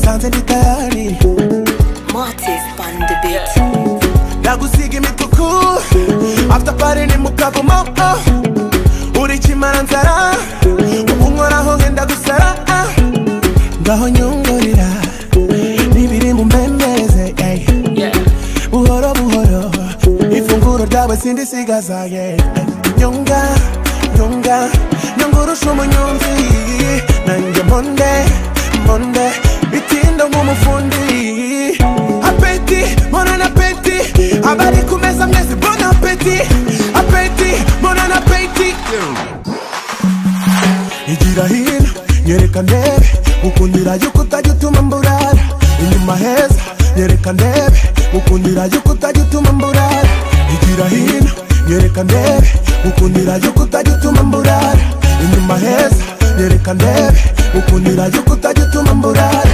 mwanze nitayari Martis on the beat. ndagusiga imituku after party ni mu kavumo oh. uri kimaranzara ubu nkoraho ngenda gusara ah. ngaho nyungurira n'ibiri mu mbembeze ey. buhoro buhoro ifunguro ryawe sindisigaza ye nyunga nyunga nyungurusha umunyonzi nanjye monde monde bitinda nk'umufundi apeti monana apeti abari ku meza mwese bon apeti apeti monana apeti igira hino nyereka ndebe gukundira yuko utajya utuma mburara inyuma heza nyereka ndebe gukundira yuko utajya utuma mburara igira hino nyereka ndebe gukundira yuko utajya utuma mburara inyuma heza nyereka ndebe gukundira yuko utajya utuma mburara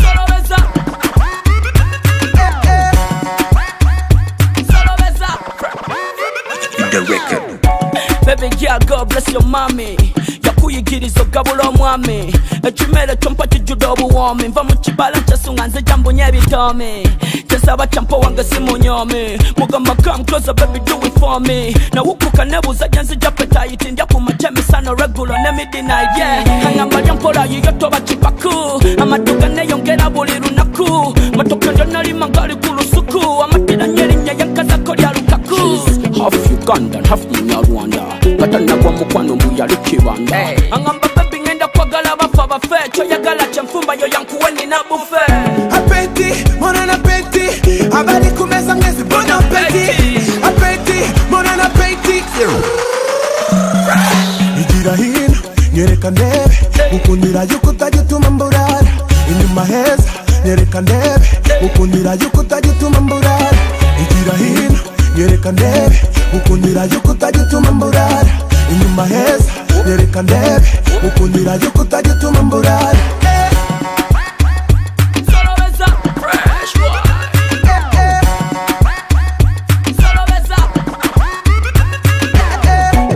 Solo besa. Solo besa. Baby girl, God bless your mommy yakuyigiriza ogabula omwami ekimere kyompa kijjudde obuwoomi nva mu kibala kyesunga nze gyambunye ebitoomi kyesaba kyampa wange simunyomi mugamba come closer baby do it for me nawukuka nebuuza gye nzija petayiti ndya ku makya emisano regulo ne midnight yeah kangamba lyampola yiyo toba kipaku amaduka neyongera buli lunaku matoka ndyanalima ngali ku lusuku amatiranye erinnya yankazako lya lukaku half uganda half munyarwanda katanagwa mukwano mbuyali kibanda angamba bebi ngenda kwagala bafa bafe kyoyagala kyenfumba yo yankuwe nina bufe apeti monana apeti abari ku meza mwese bon apeti apeti monana apeti igira hino nyereka ndebe gukundira yuko utajya utuma mburara inyuma heza nyereka ndebe gukundira yuko utajya utuma mburara igira hino nyereka ndebe gukundira yuko utajya utuma mburara inyuma heza nyereka ndebe gukundira yuko utajya utuma mburara Solo besa. Fresh boy. Solo besa.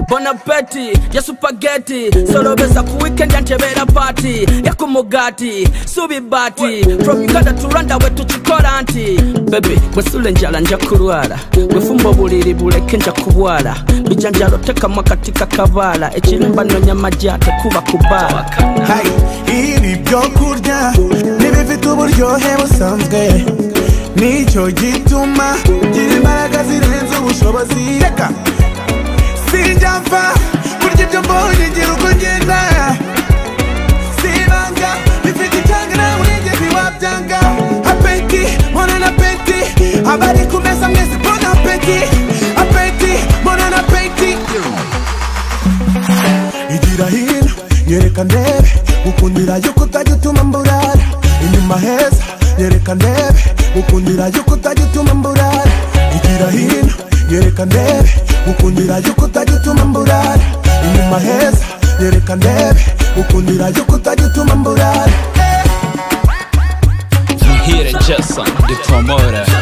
Bon appétit, ya supageti solobeza ku weekend yantebera party yakumugati subi bati from uganda to rwanda we tukikola nti bebe bwesula enjala nja kulwala bwefumba obuliri buleke nja kubwala bijanjalo tekamu akati kakabaala ekirimba nonya majja tekuba kubaala Hey, ibi byo kurya ntibifite uburyohe busanzwe nicyo gituma gira imbaraga zirenze ubushobozi reka sinjya mfa kurya ibyo mbonye ngira uko ngenda sibanga bifite icyanga nawe nigeze wabyanga apeti monana apeti abari ku meza mwese bona apeti apeti monana apeti igira hino nyereka ndebe gukundira yuko utajya utuma mburara inyuma heza nyereka ndebe gukundira yuko utajya utuma mburara igira hino nyereka ndebe gukundira yuko utajya utuma mburara inyuma heza nyereka ndebe gukundira yuko utajya utuma mburara From here in Jackson, the promoter.